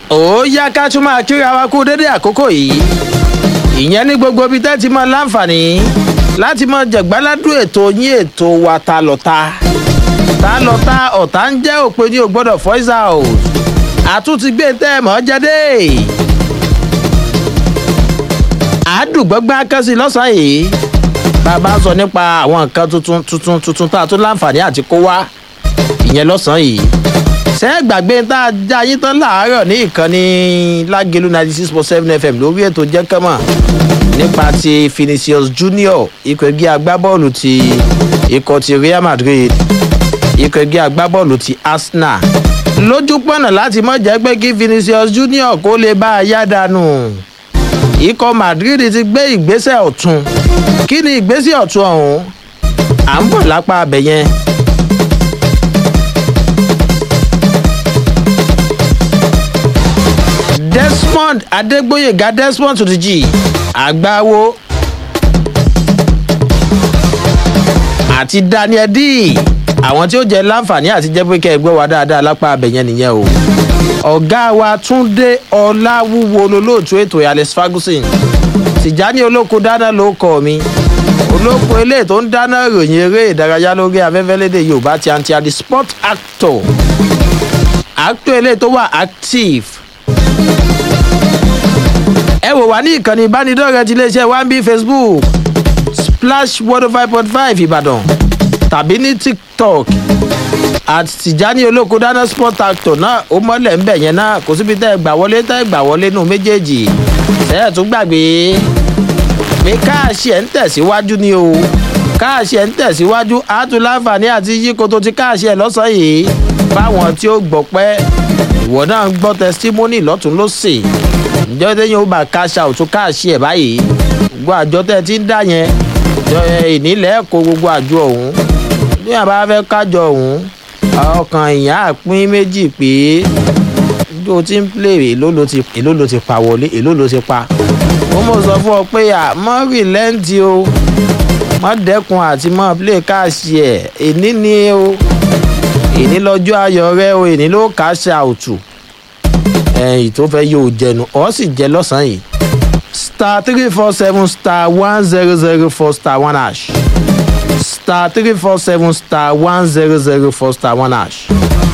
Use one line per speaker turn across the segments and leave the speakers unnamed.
ó yá ká tún máa kíra wa kú dédé àkókò yìí ìyẹn ní gbogbo ibi tẹ́ ti mọ láǹfààní láti mọ jẹ̀gbáládùn ètò yín ètò wa ta lọ́ta ta lọ́ta ọ̀tá ń jẹ́ òpin ní o gbọ́dọ̀ voice out àtúntí gbé tẹ́ ẹ mọ́ jáde àádùgbọ́gbọ́n akẹ́sí lọ́sàn-án yìí bàbá sọ nípa àwọn nǹkan tuntun tuntun tuntun tá a tún láǹfààní àti kó wá ìyẹn lọ́sàn-án yìí ṣé ẹ gbàgbé tá a já yín tán láàárọ̀ ní ìkànnì lágẹ̀lú ninety six point seven fm lórí ètò jẹ́kẹ́mọ̀ nípa ti Vinicius Junior ikọ̀ ẹgbẹ́ agbábọ́ọ̀lù ti ikọ̀ ti Real Madrid ikọ̀ ẹgbẹ́ agbábọ́ọ̀lù ti Arsenal lójú pọ̀nà láti mọ̀ jẹ́ pé kí Vinicius Junior kó lè bá a yá dànù ikọ̀ Madrid ti gbé ìgbésẹ̀ ọ̀tún kí ni ìgbésẹ̀ ọ̀tún ọ̀hún à ń bọ̀ lápá abẹ yẹn. Desmond Adegboyega Desmond to the G àgbáwo àti Daniel D àwọn tí ó jẹ láǹfààní àti jẹ́ pé kẹ́ ẹ gbọ́ wa dáadáa lápá abẹ yẹn nìyẹn o ọ̀gá wa Túndé Ọláwúwo lolóòtú ètò Alex Ferguson Tìjání olóko dáná ló kọ mi olóko eléyìí tó ń dáná ròyìn eré ìdárayá lórí afẹ́fẹ́ lédè Yorùbá ti àǹtí àdì sport actor actor eléyìí tó wà active ẹ wò wá ní ìkànnì ìbánidọ́rẹ̀ẹ́ ti iléeṣẹ́ wambi Facebook splash one oh five point five Ìbàdàn tàbí ní TikTok àti Tìjání olóko dáná sport actor náà ó mọ́lẹ̀ ń bẹ̀ yẹn náà kò síbi tẹ́ ẹ gbà wọlé tẹ́ ẹ gbà wọlé nù méjèèjì tẹ́ ẹ tún gbàgbé pé káàṣì ẹ̀ ń tẹ̀síwájú ni o káàṣì ẹ̀ ń tẹ̀síwájú àtún láǹfààní àti yíkoto ti káàṣì ẹ̀ lọ́sàn-án yìí báwọn tí ó gbọ́ pẹ́ ìwọ náà ń gbọ́ testimony lọ́tún lọ́sẹ̀ ǹjẹ́ tẹ́yìn ó bá káṣà òtún káàṣì ẹ̀ báyìí gbogbo àjọ tẹ́ ẹ ti ń dá yẹn ìnílẹ̀ kó gbogbo àjọ ọ̀hún bí àbá fẹ́ kájọ ọ̀hún ọkàn ìyá àpín méjì pé bí o ti ń play èló ló ti èló ló ti pa wọlé èló ló ti pa ó mọ̀ sọ fún ọ pé à mọ́ rìlẹ́ǹtì o mọ́ dẹ́kun àti mọ́ play káàṣì ẹ̀ èní ni o èní lọ́jọ́ ayọ̀ rẹ o èní ló káṣà òtù ẹ̀yìn tó fẹ́ yóò jẹnu ọ̀ sì jẹ lọ́sàn-án yìí star three four seven star one zero zero four star one hash star three four seven star one zero zero four star one hash.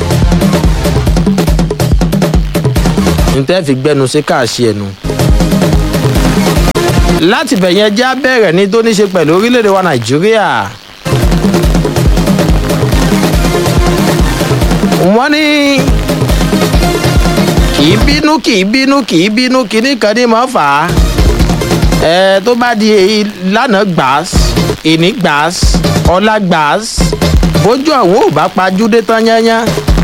ntẹ́ fi gbẹnu sí káàṣì ẹnu. láti bẹ̀yẹn já bẹ̀rẹ̀ ní tó ní ṣe pẹ̀lú orílẹ̀-èdè wa nàìjíríà. wọ́n ní kì í bínú kì í bínú kì í bínú kíní kan ní mọ́ fà á. ẹ tó bá di lánàá gbàás ìní gbàás ọlá gbàás bójú ọ̀hún ò bá pajúdé tán yányán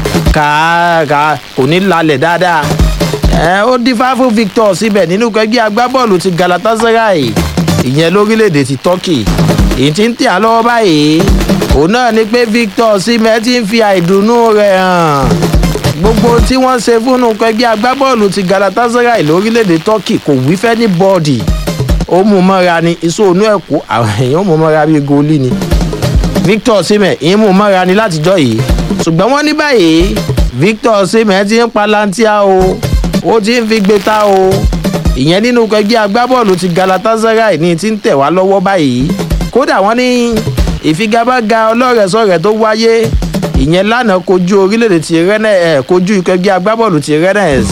kàá kò ní lálẹ̀ dáadáa ẹ ó dífá fún Victor síbẹ̀ nínú ẹgbẹ́ agbábọ́ọ̀lù ti Galatasaray ìyẹn lórílẹ̀‐èdè ti Turkey èyí tí ń tẹ̀ á lọ́wọ́ báyìí òun náà ni pé Victor síbẹ̀ ti ń fi àìdùnnú rẹ̀ hàn gbogbo tí wọ́n ṣe fún ẹgbẹ́ agbábọ́ọ̀lù ti Galatasaray lórílẹ̀‐èdè Turkey kò wí fẹ́ ní bọ́ọ̀dì ó mú mọ́ra ni ìṣòwò ẹ̀kú àwọn èèyàn ó mú mọ́ra bíi goli ni Victor síbẹ̀ ìyẹn mú mọ́ra ni látijọ́ yìí ṣùgbọ́n wọ́n ní báyìí Victor síbẹ̀ ti ń palantia o ó ti ń fi gbé ta o ìyẹn nínú ẹgbẹ́ agbábọ́ọ̀lù ti Galatasaray ní ti ń tẹ̀ wá lọ́wọ́ báyìí kódà wọ́n ní ìfigagbága ọlọ́rẹ̀sọ̀rẹ̀ tó wáyé ìyẹn lánàá kojú orílẹ̀-èdè ti Rennes ẹ̀ kojú ẹgbẹ́ agbábọ́ọ̀lù ti Rennes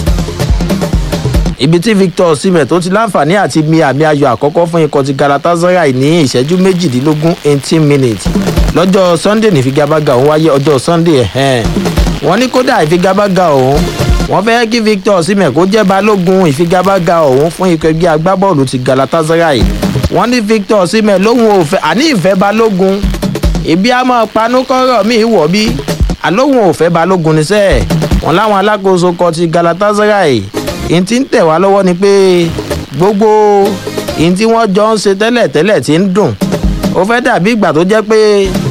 ibi tí Victor Osimhen tó ti láǹfààní àti mi àmì ayò àkọ́kọ́ fún ikọ̀ ti Galatasaray ní ìṣẹ́jú méjìdínlógún eighteen minutes lọ́jọ́ Sunday ní ìfigagbága òun wáyé ọjọ́ Sunday ẹ̀hẹ́n wọ́n ní kódà ìfigagbága òun wọ́n fẹ́ kí Victor Osimhen kó jẹ́ balógun ìfigagbága ọ̀hún fún ikọ̀ ẹgbẹ́ agbábọ́ọ̀lù ti Galatasaray wọ́n ní Victor Osimhen lóhun ò fẹ́ àní ìfẹ́ balógun ìbí àmọ́ panúkọ́rọ̀ míì wọ̀ bí àlóhun ò fẹ́ balógun níṣẹ́ wọn láwọn alákòóso kọ ti Galatasaray ìyẹn tí ń tẹ̀ wá lọ́wọ́ ni pé gbogbo ìyẹn tí wọ́n jọ ń ṣe tẹ́lẹ̀ tẹ́lẹ̀ ti ń dùn ó fẹ́ dàbí ìgbà tó jẹ́ pé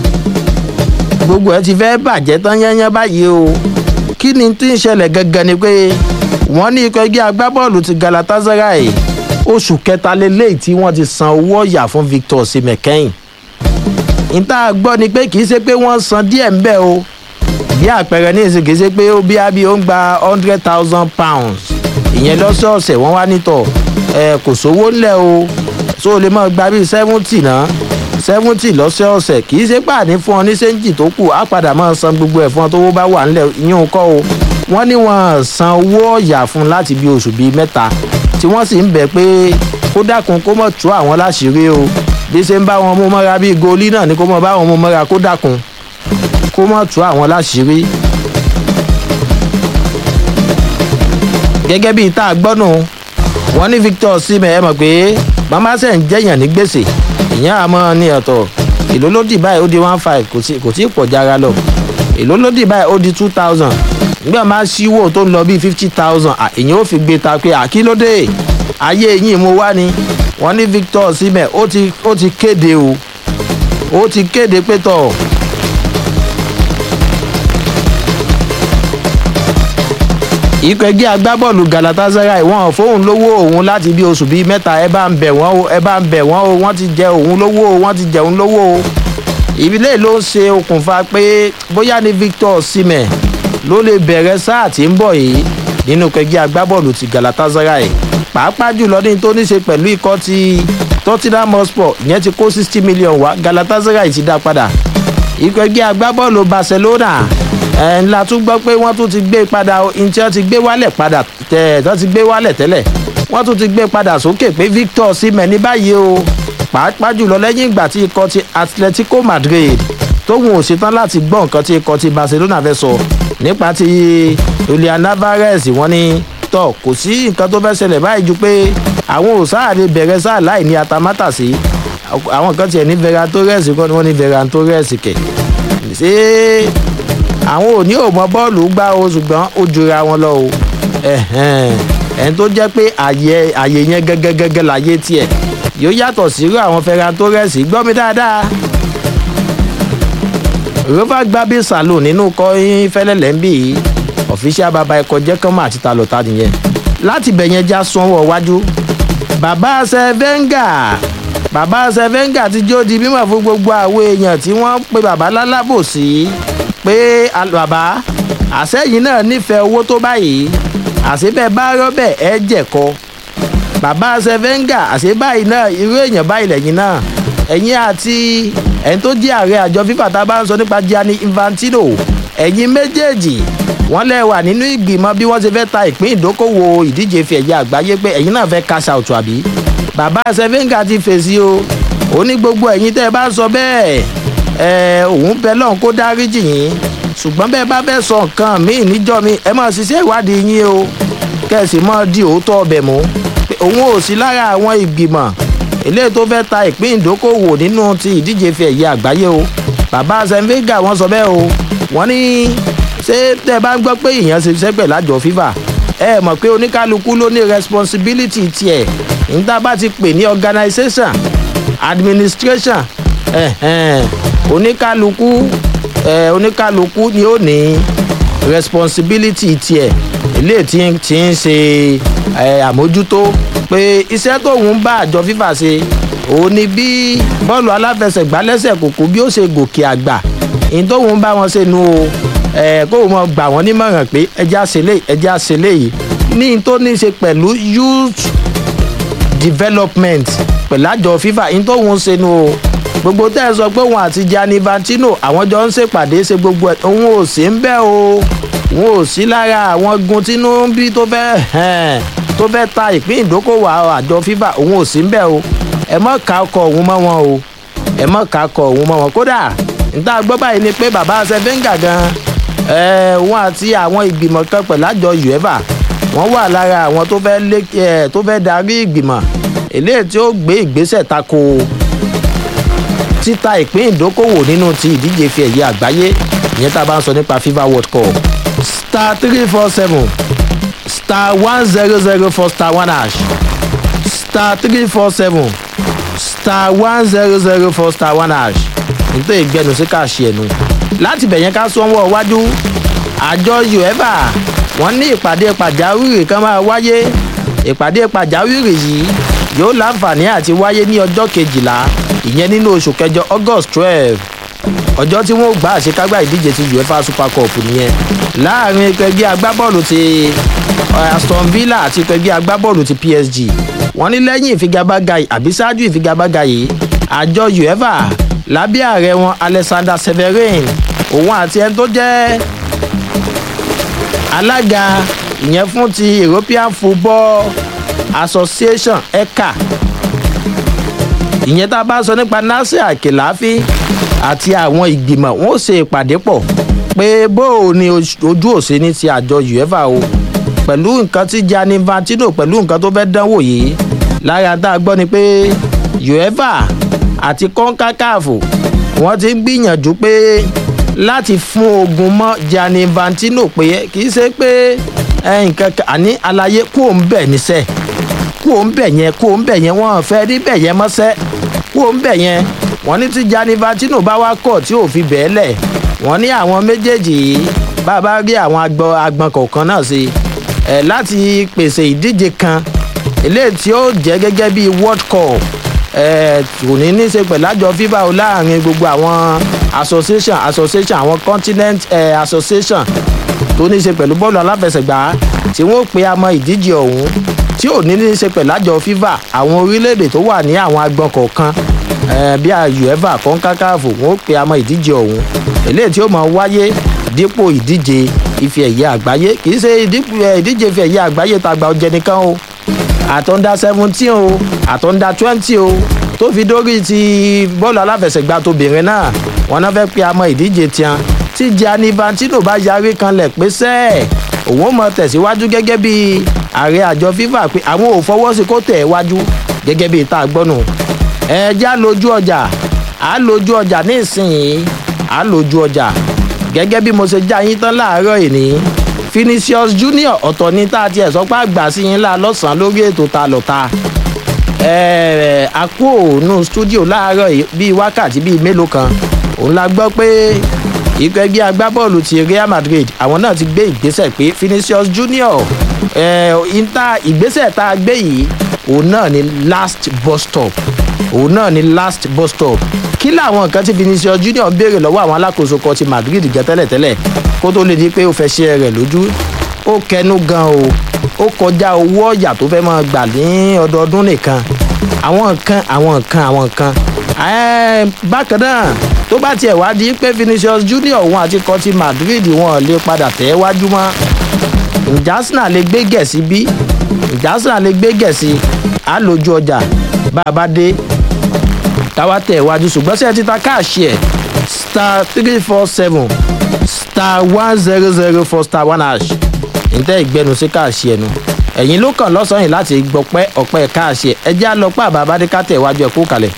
gbogbo ẹ ti fẹ́ bàjẹ́ tán yányán báyìí o kí ni tí ń ṣẹlẹ̀ gangan ni pé wọ́n ní ikọ̀ ẹgbẹ́ agbábọ́ọ̀lù ti Galatasaray oṣù kẹta lélẹ́yìí tí wọ́n ti san owó ọ̀yà fún Victor Osimhen kẹ́yìn níta gbọ́ ni pé kì í ṣe pé wọ́n san díẹ̀ ń bẹ̀ o bí àpẹẹrẹ ní ìsìn kì í ṣe pé ó bí ábí ó ń gba hundred thousand pounds ìyẹn lọ́sọ̀ọ̀sẹ̀ wọ́n wá nítọ̀ ẹ kò sówó ńlẹ̀ o so lè máa gba bíi seventy náà seventy lọ́sọ̀ọ̀sẹ̀ kì í ṣe pàdé fún ọ ní sẹ́ńjì tó kù á padà máa san gbogbo ẹ̀ fún ọ tó wó bá wà ńlẹ̀ yín kọ́ o wọ́n ní wọ́n san owó ọ̀yà fún láti bí oṣù bíi mẹ́ta tí wọ́n sì ń bẹ̀ pé kó dákun kó mọ̀ tú àwọn láṣìírí o bí ṣe ń bá wọn mú mọ́ra bíi goli náà ni kó mọ̀ bá wọn mú mọ́ra kó dákun kó mọ̀ tú àwọn láṣìírí. gẹ́gẹ́ bíi tá a gbọ́ nù wọ́n ní victor osimhen ẹ mọ̀ pé mama ṣe ń jẹ́yàn ní gbèsè ìyẹn àmọ́ ní ọ̀tọ̀ èló ló dì báyìí ó di one five kò tí ì pọ̀ jára lọ èló ló dì báyìí ó di two thousand nígbà máa ṣíwò tó ń lọ bíi fifty thousand èyàn ò fi gbé ta pé àkílódé ayé yìí mo wá ni wọ́n ní victor osimhen ó ti ó ti kéde o ó ti kéde pé tọ̀ ikọ̀ ẹgbẹ́ agbábọ́ọ̀lù galatasaray wọn fóun lówó òun láti bí oṣù bíi mẹ́ta ẹ bá ń bẹ̀ wọ́n o ẹ bá ń bẹ̀ wọ́n o wọ́n ti jẹ òun lówó o wọ́n ti jẹ òun lówó o ìbílẹ̀ ló ń ṣe okùnfà pé bóyá ní victor osimhen ló lè bẹ̀rẹ̀ sáà tí ń bọ̀ yìí nínú ẹgbẹ́ agbábọ́ọ̀lù ti galatasaray pàápàá jùlọ ní tó ní ṣe pẹ̀lú ikọ̀ ti tottenham hotspur ìyẹn ti kó sixty million wá galatasaray ti dá padà ikọ̀ ẹgbẹ́ agbábọ́ọ̀lù barcelona ẹ̀ ńlá tún gbọ́ pé wọ́n tún ti gbé padà ntí wọ́n ti gbé wálẹ̀ padà tẹ̀ tó ti gbé wálẹ̀ tẹ́lẹ̀ wọ́n tún ti gbé padà sókè pé victor osimhen ní báyìí o pàápàá jùlọ lẹ́yìn ìgbà tí ikọ̀ ti atletico madrid tóun ò ṣetán láti gbọ́ nǹkan tí ikọ̀ ti barcelona fẹ́ sọ nípa ti julian alvarez wọ́n ní tọ́ kò sí nǹkan tó fẹ́ ṣẹlẹ̀ báyìí ju pé àwọn ò sáà lè bẹ̀rẹ̀ sáà láì ní atamátàsí àwọn kan tiẹ̀ ní veran torres kọ́ ni wọ́n ní veran torres kẹ̀ ṣé àwọn ò ní òmọ bọ́ọ̀lù gbá o ṣùgbọ́n ó jura wọn lọ o ẹni tó jẹ́ pé àyè àyè yẹn gẹ́gẹ́gẹ́gẹ́ láyé tiẹ̀ yóò yàtọ̀ sírú àwọn ferran torres gbọ́ mi dáadáa rover gbabi salon nínú kọ́yìn fẹ́lẹ́lẹ́ ń bì í ọ̀fíṣẹ́ bàbá ẹ̀kọ́ jẹ́ kánmọ́ àti talọ̀ta nìyẹn láti bẹ̀yẹn já sanwó wájú bàbá sẹ́fẹ́ngà bàbá sẹ́fẹ́ngà ti jó di mímọ̀ fún gbogbo àwọn èèyàn tí wọ́n pe bàbá lálábòsí pé bàbá àsẹ́yìn náà nífẹ̀ẹ́ owó tó báyìí àṣebẹ̀ bá rọ́bẹ̀ ẹ jẹ̀kọ bàbá sẹ́fẹ́ngà àṣebáyìí náà irú èèyàn báyìí lẹ́yìn náà ẹ̀yin àti ẹni tó jẹ́ ààrẹ àjọ fífà tá a bá ń sọ nípa gianni infantino ẹ̀yin méjèèjì wọ́n lẹ́ wà nínú ìgbìmọ̀ bí wọ́n ṣe fẹ́ ta ìpín ìdókòwò ìdíje fi ẹ̀yà àgbáyé pé ẹ̀yin náà fẹ́ cash out àbí bàbá sẹ́fẹ́ngà ti fèsì o ó ní gbogbo ẹ̀yin tẹ́ ẹ bá sọ bẹ́ẹ̀ ẹ̀ òun bẹ lọ́hùn kó dáríjì yín ṣùgbọ́n bẹ́ẹ̀ bá fẹ́ sọ nǹkan míì níjọ́ mi ẹ máa ṣiṣẹ́ ìwádìí yín o kẹ̀sì máa di òótọ́ ọbẹ̀ mú pé òun ò sí lára àwọn ìgbìmọ̀ eléyìí tó fẹ́ ta ìpín ìdókòwò nínú ti ìdíje fi ẹ̀yẹ àgbáyé o bàbá sẹ́ńfẹ́gà wọ́n sọ bẹ́ẹ̀ o wọ́n ní ṣé tẹ́ ẹ bá ń gbọ́ pé èèyàn ṣe iṣẹ́ pẹ̀lú àjọ fífà ẹ mọ̀ pé oníkálukú ló ní responsibility tiẹ̀ níta bá ti pè ní organisation administration ẹ̀hẹ̀n oníkálukú ẹ̀ oníkálukú ni ó ní responsibility tiẹ̀ eléyìí tí tí ń ṣe ẹ̀ àmójútó pé iṣẹ́ tóun bá àjọ fífà ṣe òun ni bí bọ́ọ̀lù aláfẹsẹ̀gbá lẹ́sẹ̀ kòkó bí ó ṣe gòkè àgbà ìyẹn tóun bá wọn ṣe nu o ẹ̀ kó wọn gbà wọ́n nímọ̀ràn pé ẹjẹ́ àṣẹlẹ̀ ẹjẹ́ àṣẹlẹ̀ yìí ní tó ní ṣe pẹ̀lú youth development pẹ̀lú àjọ fífà ìyẹn tóun ṣe nu o gbogbo tẹ́ ẹ sọ pé òun àti gianni vantino àwọn jọ ń ṣèpàdé ṣe gbogbo ẹ̀ òun ò sí ń bẹ́ o òun ò sí lára àwọn gun tínú ń bí tó fẹ́ tó fẹ́ ta ìpín ìdókòwò àjọ fífà òun ò sí ń bẹ́ o ẹ mọ̀ ká ọkọ̀ òun mọ́ wọn o ẹ mọ̀ ká ọkọ̀ òun mọ́ wọn kódà níta gbọ́ báyìí ni pé bàbá sẹ́fẹ́ǹgà gan òun àti àwọn ìgbìmọ̀ kan pẹ̀lú àjọ uefa wọ́n wà lára àwọn tó fẹ́ lé tó fẹ́ darí ìgbìmọ̀ eléyìí tí ó gbé ìgbésẹ̀ tako títa ìpín ìdókòwò nínú ti ìdíje fi ẹ̀yẹ àgbáyé ìyẹn tá a bá ń sọ nípa fifa world cup star three four seven star one zero zero four star one hash star three four seven star one zero zero four star one hash nítorí ìgbẹ́nu sí káàṣì ẹ̀nu láti bẹ̀yẹn ká sọ́wọ́ wájú àjọ uefa wọ́n ní ìpàdé pàjáwìrì kan máa wáyé ìpàdé pàjáwìrì yìí yóò láǹfààní àti wáyé ní ọjọ́ kejìlá ìyẹn nínú oṣù kẹjọ august twelve ọjọ́ tí wọ́n gbà àṣekágbá ìdíje ti uefa super cup nìyẹn láàrin ẹgbẹ́ agbábọ́ọ̀lù ti aston villa àti pẹ̀gbẹ́ agbábọ́ọ̀lù ti psg wọ́n ní lẹ́yìn ìfigagbága yìí àbí ṣáájú ìfigagbága yìí àjọ uefa lábẹ́ ààrẹ wọn alexander severin òun àti ẹni tó jẹ́ alága ìyẹn fún ti european football association eca ìyẹn tá a bá sọ nípa nasir akelafi àti àwọn ìgbìmọ̀ wọn ó ṣe ìpàdé pọ̀ pé bó o ní ojú òsè ní ti àjọ uefa o pẹ̀lú nǹkan tí gianni infantino pẹ̀lú nǹkan tó fẹ́ dánwò yìí lára tá a gbọ́ ni pé uefa àti concacaf wọ́n ti ń gbìyànjú pé láti fún ogun mọ́ gianni infantino pé kì í ṣe pé nǹkan àní àlàyé kó ń bẹ̀ níṣẹ́ kó ń bẹ̀ yẹn kó ń bẹ̀ yẹn wọ́n fẹ́ rí bẹ̀ yẹn mọ́ṣẹ́ kó ń bẹ̀ yẹn wọ́n ní tí gianni infantino bá wá kọ̀ tí ò fi bẹ́ẹ̀ lẹ̀ wọ́n ní àwọn méjèèjì yìí bá a bá rí àwọn agbọn kọ̀ọ̀kan náà sí ẹ̀ láti pèsè ìdíje kan eléyìí tí ó jẹ́ gẹ́gẹ́ bí world cup ẹ̀ kò ní ní í ṣe pẹ̀lú àjọ fifa o láàrin gbogbo àwọn association association àwọn continent eh, association tó ní í ṣe pẹ̀lú bọ́ọ̀lù aláfẹsẹ̀gbá tí wọ́n pe àmọ́ ìdíje ọ̀hún tí ò ní ní í ṣe pẹ̀lú àjọ fifa àwọn orílẹ̀-èdè tó wà ní àwọn agbọn kọ̀ọ̀kan bí uefa concacaf wọ́n pe àmọ́ ìdíje ọ̀hún eléyìí tí ó máa wáyé dípò ìdíje ife ẹ̀yẹ àgbáyé kì í ṣe ìdíje ife ẹ̀yẹ àgbáyé tàgbà ọjẹ́ nìkan o àtọ́ndá seventeen o àtọ́ndá twenty o tó fi dórí ti bọ́ọ̀lù aláfẹsẹ̀gbá tóbìnrin náà wọn náà fẹ́ pe àmọ́ ìdíje tiẹn tí gianni infantino bá yarí kanlẹ̀ pé sẹ́ẹ̀ òun ó mọ tẹ̀síwájú gẹ́gẹ́ bí ààrẹ àjọ fifa pé àwọn ò fọwọ́ sí kó tẹ̀ wájú gẹ́gẹ́ bí ìta gbọ́nù ẹ já lójú ọjà á lójú ọjà ní ìsinyìí á lójú ọjà gẹ́gẹ́ bí mo ṣe já yín tán láàárọ̀ ìní finisius junior ọ̀tọ̀ ní tá a tiẹ̀ sọ pé àgbà sí yín lá lọ́sàn-án lórí ètò ta lọ́ta àpò ònú stúdíò láàárọ̀ bíi wákàtí bíi mélòó kan òun la gbọ́ pé ikọ̀ ẹgbẹ́ agbábọ́ọ̀lù ti real madrid àwọn náà ti gbé ìgbésẹ̀ pé finisius junior ìta ìgbésẹ̀ tá a gbé yìí òun náà ni last bus stop òun náà ni last bus stop kí làwọn nǹkan tí vinicius junior ń béèrè lọ́wọ́ àwọn alákòóso kan ti madrid gẹ tẹ́lẹ̀tẹ́lẹ̀ kó tó lè di pé ó fẹ́ ṣe rẹ̀ lójú ó kẹnu gan o ó kọjá owó ọ̀yà tó fẹ́ máa gbà ní ọdọọdún nìkan àwọn nǹkan àwọn nǹkan àwọn nǹkan bákan náà tó bá tiẹ̀ wá di pé vinicius junior òun àti kan ti madrid wọn lè padà tẹ̀ wájú mọ́ ǹjẹ́ arsenal lè gbé gẹ̀ẹ́sì bí ǹjẹ́ arsenal lè gbé gẹ̀ẹ́sì á lójú ọjà bá a bá dé táwa tẹ̀ wájú ṣùgbọ́n sẹ́yìn títa káàṣì ẹ̀ star three four seven star one zero zero four star one hash ǹtẹ́ ìgbẹ́nu sí káàṣì ẹ̀nu ẹ̀yìn ló kàn lọ́sàn-án yìí láti gbọ́pẹ́ ọ̀pẹ́ káàṣì ẹ̀ ẹ jẹ́ àlọ́pẹ́ àbábádé ká tẹ̀ wájú ẹ̀ kú kalẹ̀.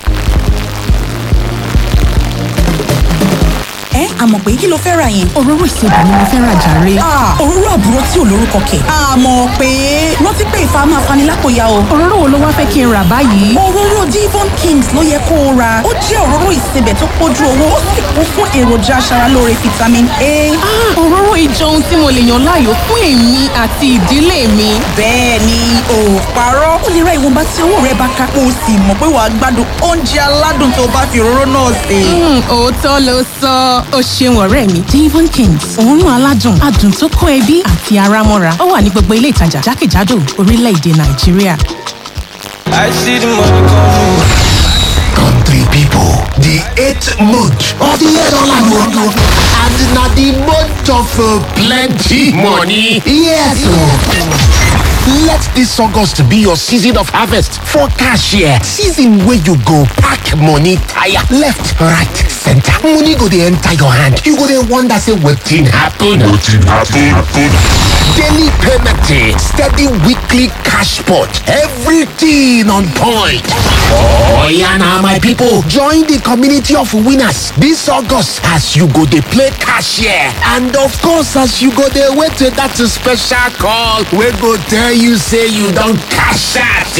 ẹ àmọ̀ pé kí ló fẹ́ ra yẹn.
òróró ìsebì ni mo fẹ́ ra jàre.
òróró àbúrò tí ò lórúkọ kẹ̀. àmọ̀ pé rántí pé ìfà máa fani lápòyà o.
òróró wo ló wá fẹ́ kí n rà báyìí.
òróró divon kings ló yẹ kó o ra ó jẹ́ òróró ìsebẹ̀ tó pójú owó ó sì kún fún èròjà aṣaralóore vitamin a.
òróró ìjọ ohun tí mo lè yàn láàyò fún èmi àti ìdílé mi.
bẹ́ẹ̀ ni ò parọ́ ó lè ra ìwọ̀nba tí owó rẹ bá ká kó o sì mọ̀ pé wàá gbádùn oúnjẹ aládùn tó bá fi òróró náà sè.
òótọ́ ló sọ ó ṣeun ọ̀rẹ́ mi devon kings òórùn aládùn adùn tó kó ẹbí àti ara mọ́ra ó wà ní gbogbo ilé ìtajà jákèjádò orílẹ̀-èdè nàìjíríà.
I see the money coming.
Country people, the eighth month of the year don land o. And na the month of uh, plenty money. Yes o. Let this August be your season of harvest for cashier. Season wey you go pack money tire left, right, center. Money go dey enter your hand. You go dey wonder say wetin happen.
Wetin happen?
Daily payment day, steady weekly cash pot, everything on point. Oh yeah, now my people, join the community of winners this August as you go dey play cashier and of course as you go dey wait till that special call wey go tell you say you don cash out.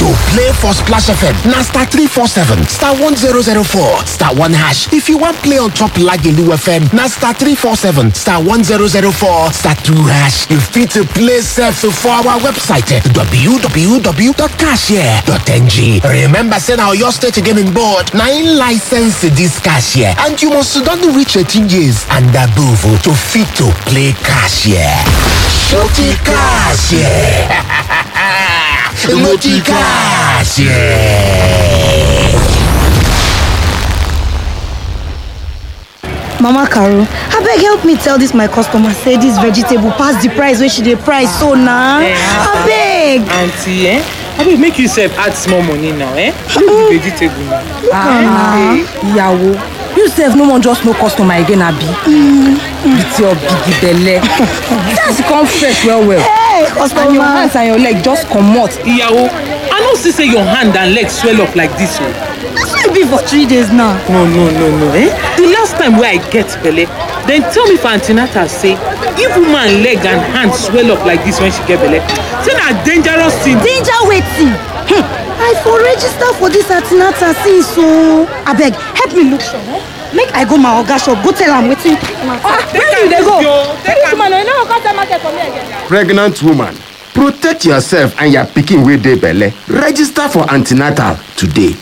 To play for Splash FM, na star 347, star 1004, star 1 hash. If you want play on top Lagelu FM, na star 347, star 1004, star 2 hash. You fit to play self for our website eh, www.cashier.ng. Remember, say now your state again in board, na in license this cashier, and you must don reach 18 years and above oh, to fit to play cashier. Shorty cashier. Multi cashier.
mama caro abeg help me tell dis my customer say dis vegetable pass the price wey she dey price so na abeg
aunty eh abeg make you sef add small money now eh no be vegetable na.
ah
ìyàwó you sef no wan just know customer again abi with your big belle since you come fresh well well
hey
and your
customer
hands and your leg just comot
iyawo i no see say your hand and leg swell up like this o.
na so e be for three days now
no no no no eh the last time wey i get belle dem tell me for an ten atal say if woman leg and hand swell up like this when she get belle say na dangerous thing.
danger wetin hmm. i for register for dis antinata since o abeg help me look sure eh? make i go my oga shop go tell am wetin
where you dey go
Take
this
am.
woman you no go come sell market for me again.
pregnant woman protect yourself and your pikin wey dey belle register for an ten atal today.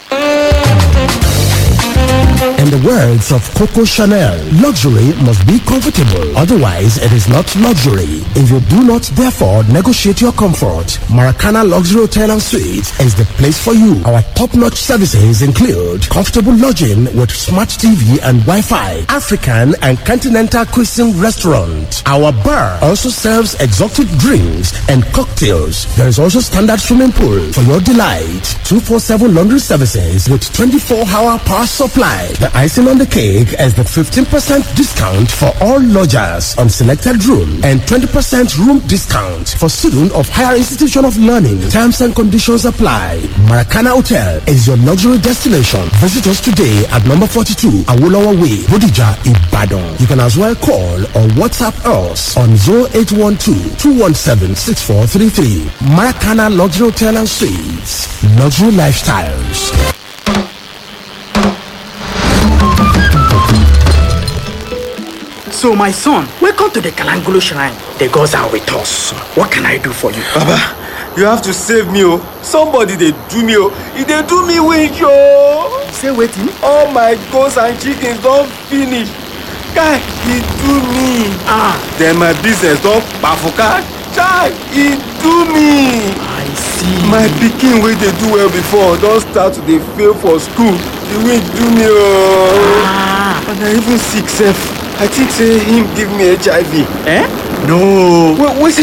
In the words of Coco Chanel, luxury must be comfortable. Otherwise, it is not luxury. If you do not, therefore, negotiate your comfort, Maracana Luxury Hotel and Suites is the place for you. Our top-notch services include comfortable lodging with smart TV and Wi-Fi, African and continental cuisine restaurant. Our bar also serves exotic drinks and cocktails. There is also standard swimming pool for your delight. 247 laundry services with 24-hour power supply. The icing on the cake is the 15% discount for all lodgers on selected room and 20% room discount for students of higher institution of learning. Terms and conditions apply. Maracana Hotel is your luxury destination. Visit us today at number 42 Awolowo Way, Bodija, Ibadan. You can as well call or WhatsApp us on 0812-217-6433. Maracana Luxury Hotel and Suites. Luxury Lifestyles.
So, my son, welcome to the Kalangolo Shrine. The gods are with us. What can I do for you?
Baba, you have to save me oh. Somebody dey do me oh. E dey do me wish oh.
Say waiting.
All my goats and chickens don finish. Guy, e do me.
Ah,
Then my business don kpafuka. Chai, e do me.
I see.
My pikin wey dey do well before don start to dey fail for school. The wind do me oh.
Ah,
And I even sick sef. I think say him give me HIV.
eh? No.
Wait, wait